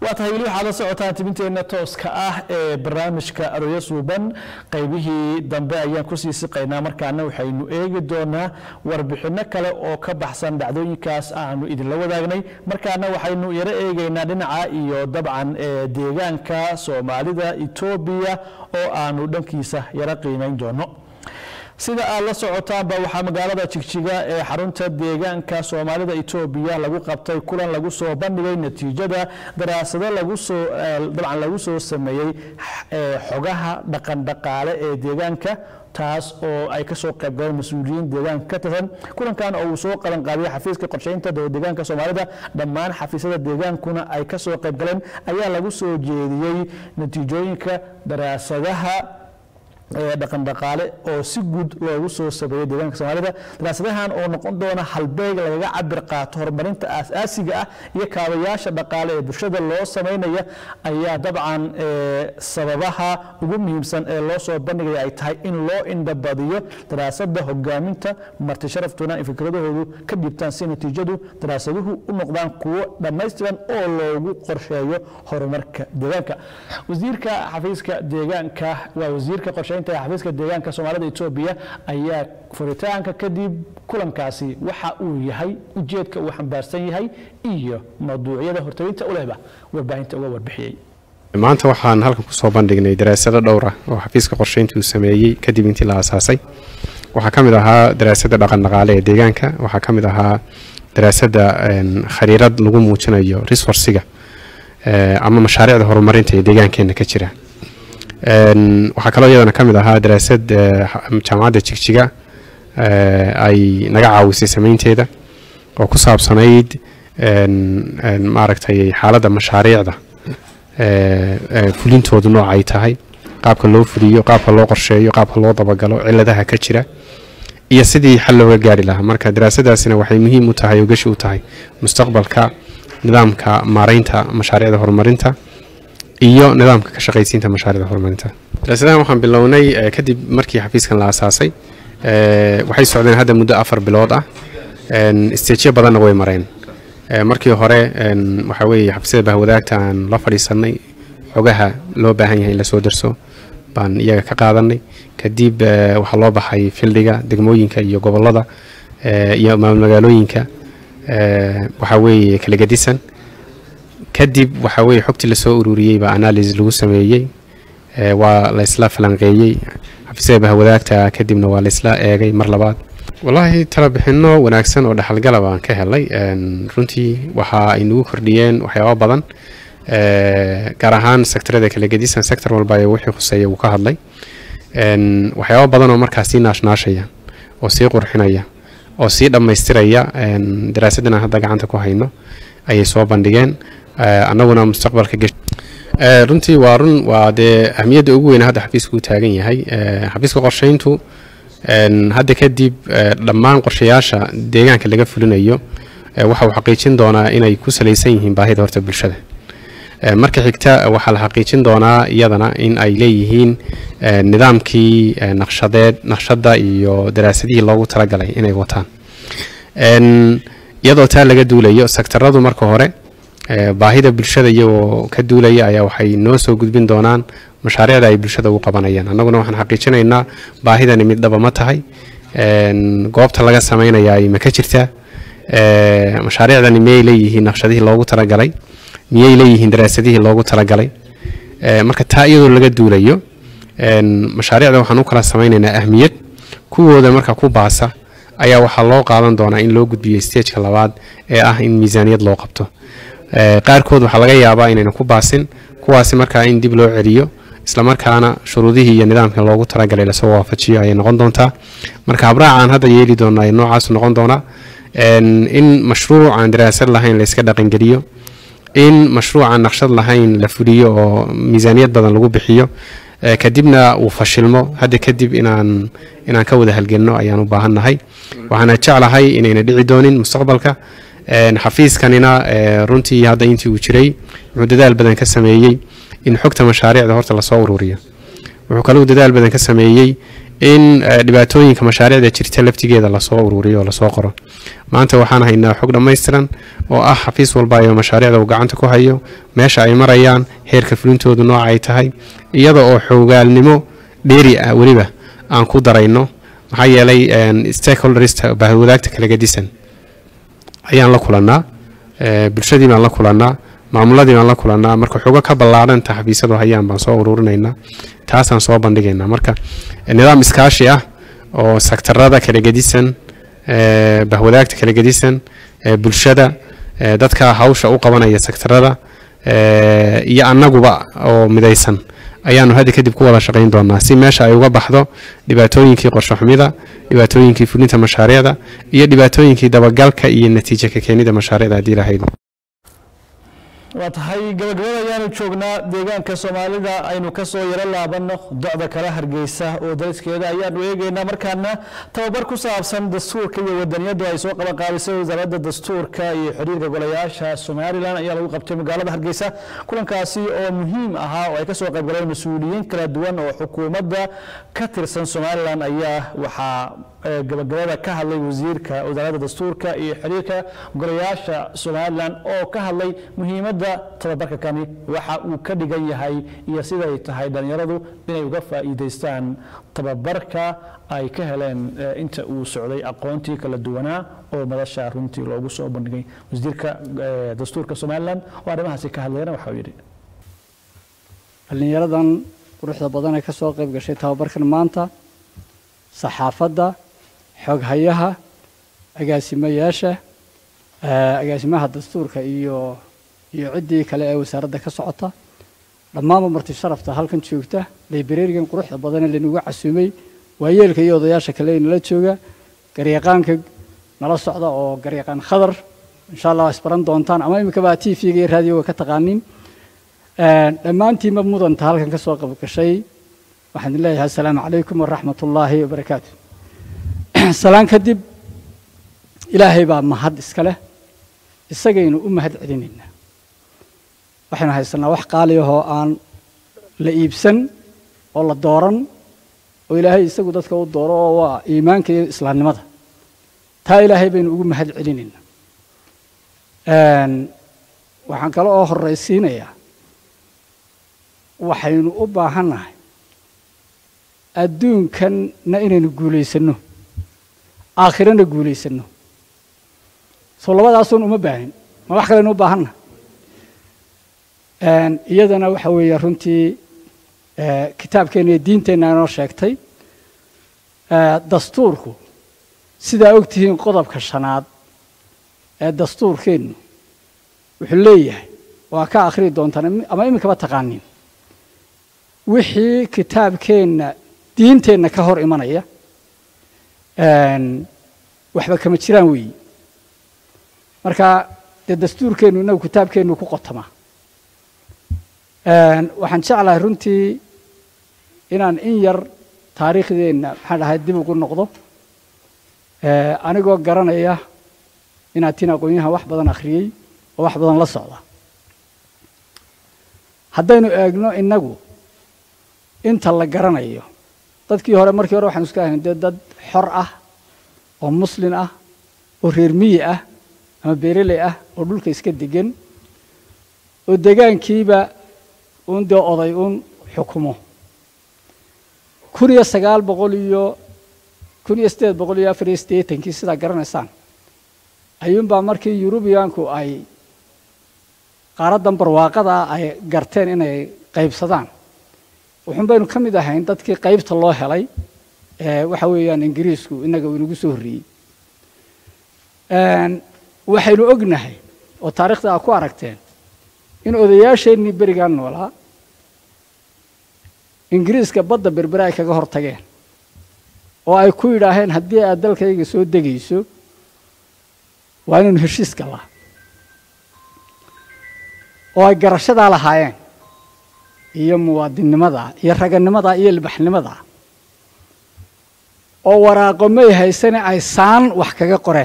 waa tahay weli waxaad la socotaan tibinteenna tooska ah ee barnaamijka aroyo suuban qaybihii dambe ayaan kusii siqaynaa markaana waxaynu eegi doonaa warbixinno kale oo ka baxsan dhacdooyinkaas aanu idinla wadaagnay markaana waxaynu yaro eegaynaa dhinaca iyo dabcan ee deegaanka soomaalida etoobiya oo aanu dhankiisa yaro qiimayn doono sida aad la socotaanba waxaa magaalada jigjiga ee xarunta deegaanka soomaalida etoobiya lagu qabtay kulan lagu soo bandhigay natiijada daraasado lagusoo dabcan lagu soo sameeyey xogaha dhaqandhaqaale ee deegaanka taas oo ay ka soo qayb galeen mas-uuliyiin deegaanka ka tirsan kulankan oo uu soo qaban qaabiyey xafiiska qorsheynta deegaanka soomaalida dhammaan xafiisyada deegaankuna ay ka soo qayb galeen ayaa lagu soo jeediyey natiijooyinka daraasadaha dhaqandhaqaale oo si guud loogu soo sameeyey deegaanka soomaalida daraasadahan oo noqon doona halbeeg lagaga cabir qaato horumarinta aasaasiga ah iyo kaabayaasha dhaqaale ee bulshada loo samaynaya ayaa dabcan sababaha ugu muhiimsan ee loo soo bandhigaya ay tahay in loo indhabadiyo daraasada hogaaminta marti sharaftuna in fikradahoodu ka dhibtaan si natiijadu daraasaduhu u noqdaan kuwo dhammaystiran oo loogu qorsheeyo horumarka deegaanka wasiirka xafiiska deegaanka waa wasiirka qorsheynta xafiiska deegaanka soomaalida etoobiya ayaa furitaanka kadib kulankaasi waxa uu yahay ujeedka uu xambaarsan yahay iyo mawduucyada hortaginta u lehba warbaahinta uga warbixiyey maanta waxaan halkan kusoo bandhignay daraasado dhowr ah oo xafiiska qorsheynta uu sameeyey kadib intii la aasaasay waxaa ka mid ahaa daraasada dhaqandhaqaale ee deegaanka waxaa ka mid ahaa daraasada khariirad lagu muujinayo resourciga ama mashaariicda horumarinta ee deegaankeena ka jira waxaa kaloo iyadana ka mid ahaa daraasad jaamacadda jigjiga ay naga caawisay samaynteeda oo ku saabsanayd maaragtay xaaladda mashaariicda fulintoodu nooc ay tahay qaabka loo fuliyo qaabka loo qorsheeyo qaabka loo dabagalo ciladaha ka jira iyo sidii xal looga gaari lahaa marka daraasadaasina waxay muhiim u tahay oo gashi u tahay mustaqbalka nidaamka maaraynta mashaariicda horumarinta iyo nidaamka ka shaqaysiinta mashaariicda horumarinta daraasadahan waxaan bilownay kadib markii xafiiskan la asaasay waxay socdeen hadda muddo afar bilood ah isteejyo badanna way mareen markii hore waxaa weeye xafiisyada bahwadaagta aan la fadhiisanay xogaha loo baahan yahay in lasoo darso baan iyaga ka qaadanay kadib waxaa loo baxay fildhiga degmooyinka iyo gobolada iyo magaalooyinka waxaa weeye kala gedisan kadib waxaa weeye xogtii lasoo ururiyey baa analysis lagu sameeyey waa laysla falanqeeyey xafiisyada bahwadaagta kadibna waa laysla eegay mar labaad wallaahi talabixinno wanaagsan oo dhexalgala baan ka helay runtii waxa ay nagu kordhiyeen waxyaaba badan gaar ahaan sektorada kala gedisan sector walba ee wixii khuseeya wuu ka hadlay waxyaaba badan oo markaas sii naashnaashaya oo sii qurxinaya oo sii dhammaystiraya daraasaddan aan hadda gacanta ku hayno ayay soo bandhigeen annaguna mustaqbalka runtii waa run waa dee ahmiyadda ugu weyn hadda xafiisku u taagan yahay xafiiska qorsheyntu hadda kadib dhammaan qorshayaasha deegaanka laga fulinayo waxa uu xaqiijin doonaa inay ku salaysan yihiin baahida horta bulshada marka xigta waxaa la xaqiijin doonaa iyadana in ay leeyihiin nidaamkii naqshadeed naqshadda iyo daraasadihii loogu talagalay inay wataan iyadoo taa laga duulayo sektaradu marka hore baahida bulshada iyagoo ka duulaya ayaa waxay noo soo gudbin doonaan mashaariicda ay bulshada ugu qabanayaan annaguna waxaan xaqiijinaynaa baahidani mid dhaba ma tahay goobta laga samaynayaa ma ka jirtaa mashaariicdani miyay leeyihiin naqshadihii loogu talagalay miyay leeyihiin daraasadihii loogu talagalay marka taa iyadoo laga duulayo mashaariicda waxaan u kala samaynaynaa ahmiyad kuwooda marka ku baasa ayaa waxaa loo qaadan doonaa in loo gudbiyo stageka labaad ee ah in miisaaniyad loo qabto qaarkood waxaa laga yaabaa inayna ku baasin kuwaasi markaa in dib loo celiyo islamarkaana shuruudihii iyo nidaamka loogu talagalay lasoo waafajiyo ayay noqon doontaa marka habraacaan hadda yeeli doonaa noocaasu noqon doonaa in mashruuc aan daraasad lahayn layska dhaqangeliyo in mashruucaan naqshad lahayn la fuliyo oo miisaaniyad badan lagu bixiyo kadibna uu fashilmo hadda kadib inaan inaan ka wada halgelno ayaan u baahannahay waxaana jeclahay inayna dhici doonin mustaqbalka xafiiskanina runtii hadda intii uu jiray wuxuu dadaal badan ka sameeyey in xogta mashaariicda horta lasoo ururiyo wuxuu kaluu dadaal badan ka sameeyey in eh, dhibaatooyinka mashaariicda jirta laftigeeda lasoo ururiyo oo lasoo qoro maanta waxaan haynaa xog dhammaystiran oo ah xafiis walba ayo mashaariicda uu gacanta ku hayo meesha ay marayaan heerka fulintoodu nooca ay tahay iyada oo xoogaalnimo dheeri ah weliba aan ku darayno maxaa yeelay een, stakeholderista bahwadaagta kala gedisan ayaan la kulannaa eh, bulshadii baan la kulannaa maamuladii baan la kulannaa marka xogo ka ballaadhanta xafiisyadu hayaan baan soo ururinaynaa taasaan soo bandhigaynaa marka eh, nidaam iskaashi ah oo sektarada kala gedisan eh, bahwadaagta kala gedisan eh, bulshada eh, dadka hawsha u qabanaya sektarada eh, iyo annaguba oo midaysan ayaanu hadda kadib ku wada shaqayn doonaa si meesha ay uga baxdo dhibaatooyinkii qorshe xumida dhibaatooyinkii fulinta mashaariicda iyo dhibaatooyinkii dabagalka iyo natiijo ka keenida mashaariicda haddii lahayd waa tahay gabagabada ayaanu joognaa deegaanka soomaalida aynu ka soo yaro laabanno docda kale hargeysa oo dariskeeda ayaanu eegaynaa markaana tababar ku saabsan dastuurka iyo wadaniyadu ay soo qaban qaadisay wasaaradda dastuurka iyo xiriirka golayaasha somalilan ayaa lagu qabtay magaalada hargeysa kulankaasi oo muhiim ahaa oo ay ka soo qayb galeen mas-uuliyiin kala duwan oo xukuumadda ka tirsan somalilan ayaa waxaa eh, gabagabada ka hadlay wasiirka wasaaradda dastuurka iyo xiriirka golayaasha somalilan oo ka hadlay muhiimadda tababarka kani waxa uu ka dhigan yahay iyo siday tahay dhalinyaradu inay uga faa'iidaystaan tababarka ay ka heleen eh, inta uu socday aqoontii kala duwanaa oo madasha runtii loogu soo bandhigay wasiirka eh, dastuurka somalilan oo arrimahaasi ka hadlayna waxa uu yidhi dhallinyaradan quruxda badan ee ka soo qayb gashay tababarkan maanta saxaafadda xoghayaha agaasimayaasha eh, agaasimaha dastuurka iyo iyo ciddii kale ee wasaaradda ka socota dhammaanba marti sharafta halkan joogta librarigan quruxda badan ee laynagu casuumay waayeelka iyo odayaasha kale ee nala jooga garyaqaanka nala socda oo garyaqaan khadar insha allah waa isbaran doontaan ama iminkaba t v-ga iyo raadioga ka taqaanin dhammaantiinba mudanta halkan ka soo qayb gashay waxaan idin leeyahay assalaamu calaykum waraxmat ullaahi wabarakaatu salaan kadib ilaahay baa mahad iska leh isagaynu u mahad celinaynaa waxaynu haysanaa wax qaali ahoo aan la iibsan oo la dooran oo ilaahay isagu dadka u dooro oo waa iimaanka iyo islaamnimada taa ilaahay baynu ugu mahad celinaynaa waxaan kale oo horraysiinayaa waxaynu u baahannahay adduunkanna inaynu guulaysanno aakhirana guulaysanno soo labadaasuun uma baahin ma wax kalenu u baahanna iyadana waxa weeye runtii kitaabkeenna iyo diinteenna inoo sheegtay dastuurku sidaa og tihiin qodobka shanaad ee dastuurkeennu wuxuu leeyahay waa ka akhrii doontaan ama iminkaba taqaanin wixii kitaabkeenna diinteenna ka hor imanaya waxba kama jiraan weeyi marka dee dastuurkeennu inagu kitaabkeennu ku qotamaa waxaan jeclahay runtii inaan in yar taariikhdeenna maxaan dhahay dib ugu noqdo anigoo garanaya inaad tiin aqoonyahan wax badan akhriyey oo wax badan la socda haddaynu eegno innagu inta la garanayo dadkii hore markii hore waxaanu iska ahayn dee dad xor ah oo muslin ah oo reer miyi ah ama beereley ah oo dhulka iska degan oo degaankiiba uun dee oday uun xukumo kun iyo sagaal boqol iyo kun iyo siddeed boqol iyo afar iyo siddeetankii sidaa garanaysaan ayuunbaa markii yurubiyaanku ay qaaraddan barwaaqada ay garteen inay qaybsadaan wuxuun baynu ka mid ahayn dadkii qaybta loo helay waxa weeyaan ingiriisku innaga uu inagu soo horreeyey waxaynu ognahay oo taarikhda aad ku aragteen in odayaasheennii berigaan noolaa ingiriiska badda berbere ay kaga hor tageen oo ay ku yidhaaheen haddii aad dalkayga soo degayso waa inaynu heshiis galaa oo ay garashadaa lahaayeen iyo muwaadinnimada iyo raganimada iyo ilbaxnimada oo waraaqo may haysane ay saan wax kaga qoreen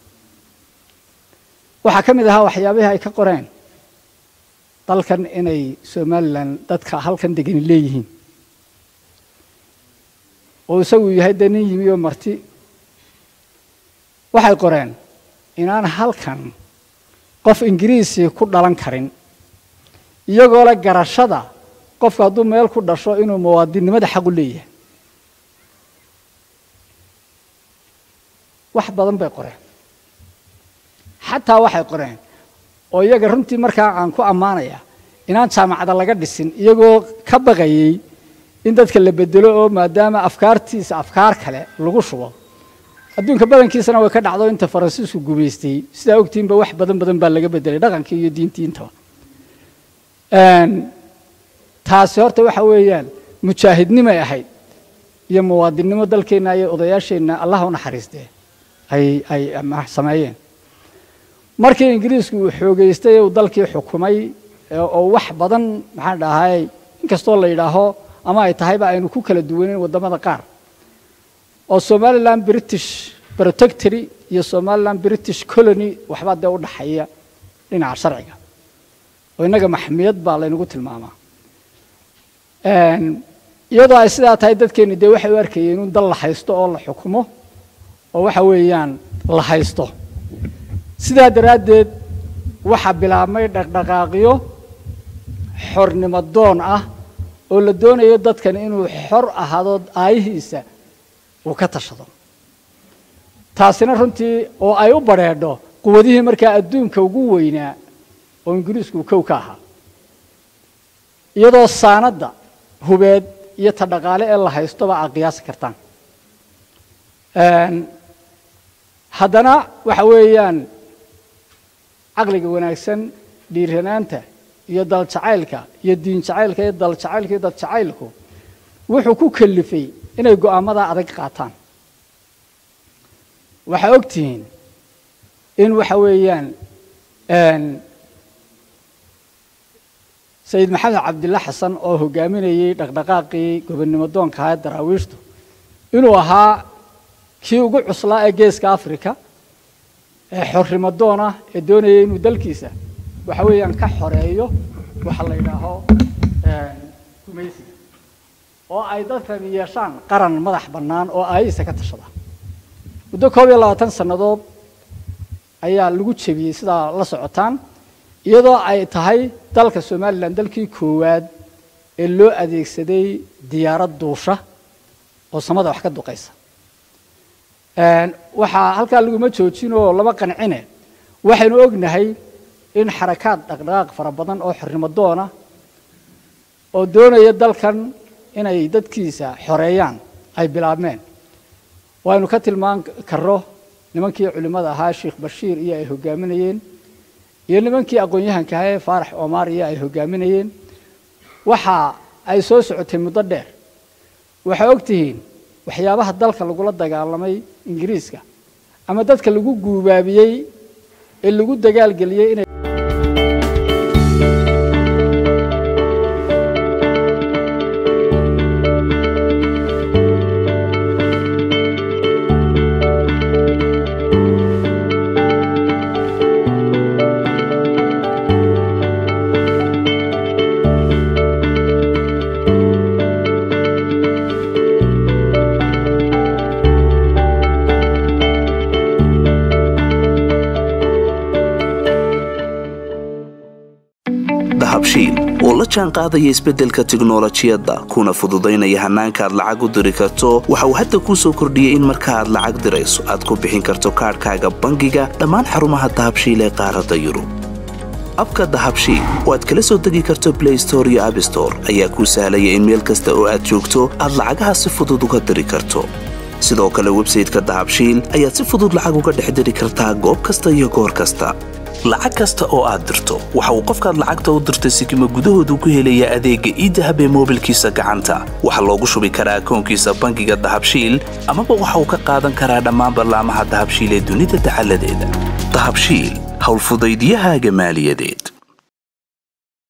waxaa ka mid ahaa waxyaabihii ay ka qoreen dalkan inay somalilan dadka halkan degani leeyihiin oo isagu yahay dee nin yimi oo marti waxay qoreen inaan halkan qof ingiriisii ku dhalan karin iyagoo le garashada qofku hadduu meel ku dhasho inuu muwaadinnimada xaq u leeyahay wax badan bay qoreen xataa waxay qoreen oo iyaga runtii markaa aan ku ammaanaya inaan jaamacada laga dhisin iyagoo ka baqayey in dadka la bedelo oo maadaama afkaartiisa afkaar kale lagu shubo adduunka badankiisana way ka dhacdo inta faransiisku gumaystay sidaa ogtiinba wax badan badan baa laga bedelay dhaqankii iyo diintii intaba taasi horta waxa weeyaan mujaahidnimay ahayd iyo muwaadinnimo dalkeenna iyo odayaasheenna allah u naxariistee ay ay sameeyeen markii ingiriisku uu xoogeystay uu dalkii xukumay oo wax badan maxaan dhahay inkastoo la yidhaaho ama ay tahayba aynu ku kala duwaneyn waddamada qaar oo somaliland british protectory iyo somaliland british colony waxbaa dee u dhaxeeya dhinaca sharciga oo innaga maxmiyad baa laynagu tilmaamaa iyadoo ay sidaa tahay dadkeenni dee waxay u arkayeen in dal la haysto oo la xukumo oo waxa weeyaan la haysto sidaa daraaddeed waxaa bilaabmay dhaqdhaqaaqyo xornimo doon ah oo la doonayo dadkan inuu xor ahaado aayihiisa uu ka tashado taasina runtii oo ay u badrheedho quwadihii markaa adduunka ugu weynaa oo ingiriisku kow ka ahaa iyadoo saanadda hubeed iyo ta dhaqaale ee la haystoba aad qiyaasi kartaan haddana waxa weeyaan caqliga wanaagsan dhiiranaanta iyo daljacaylka iyo diin jacaylka iyo daljacaylka iyo dadjacaylku wuxuu ku kalifay inay go'aamada adag qaataan waxaa og tihiin in waxa weeyaan sayid maxamed cabdilla xasan oo hogaaminayey dhaqdhaqaaqii gobonnimo doonka ahaa ee daraawiishtu inuu ahaa kii ugu cuslaa ee geeska africa ee xornimo doon ah ee doonayay inuu dalkiisa waxa weeyaan ka xoreeyo waxa la yidhaaho gumaysiga oo ay dadkan yeeshaan qaran madax bannaan oo aayihiisa ka tashada muddo koob iyo labaatan sannadood ayaa lagu jebiyey sidaa la socotaan iyadoo ay tahay dalka somalilan dalkii koowaad ee loo adeegsaday diyaarad duusha oo samada wax ka duqaysa waxaa halkaa laguma joojin oo lama qancine waxaynu ognahay in xarakaad dhaqdhaqaaq fara badan oo xornimo doona oo doonaya dalkan inay dadkiisa xoreeyaan ay bilaabmeen waynu ka tilmaan karro nimankii culimmada ahaa sheikh bashiir iyo ay hogaaminayeen iyo nimankii aqoon-yahanka ahaa ee faarax omar iyo ay hogaaminayeen waxa ay soo socotay muddo dheer waxaa og tihiin waxyaabaha dalka lagula dagaalamay ingiriiska ama dadka lagu guubaabiyey ee lagu dagaalgeliyey inay dahabshiil oo la jaan qaadaya isbeddelka tiknolojiyadda kuna fududaynaya hannaanka aad lacag u diri karto waxa uu hadda kuu soo kordhiyey in marka aad lacag dirayso aad ku bixin karto kaadhkaaga bangiga dhammaan xarumaha dahabshiil ee qaaradda yurub abka dahabshiil oo aad kala soo degi karto blay store iyo abstore ayaa kuu sahlaya in meel kasta oo aad joogto aad lacagaha si fudud uga diri karto sidoo kale websayteka dahabshiil ayaad si fudud lacag uga dhex diri kartaa goob kasta iyo goor kasta lacag kasta oo aad dirto waxa uu qofkaad lacagta u dirtay sikima gudahoodu ku helayaa adeegga iidahab ee moobilkiisa gacanta waxaa loogu shubi karaa akoonkiisa bangiga dahabshiil amaba waxa uu ka qaadan karaa dhammaan ballaamaha dahabshiil ee dunida dacaladeeda dahabshiil howlfudaydyahaaga maaliyadeed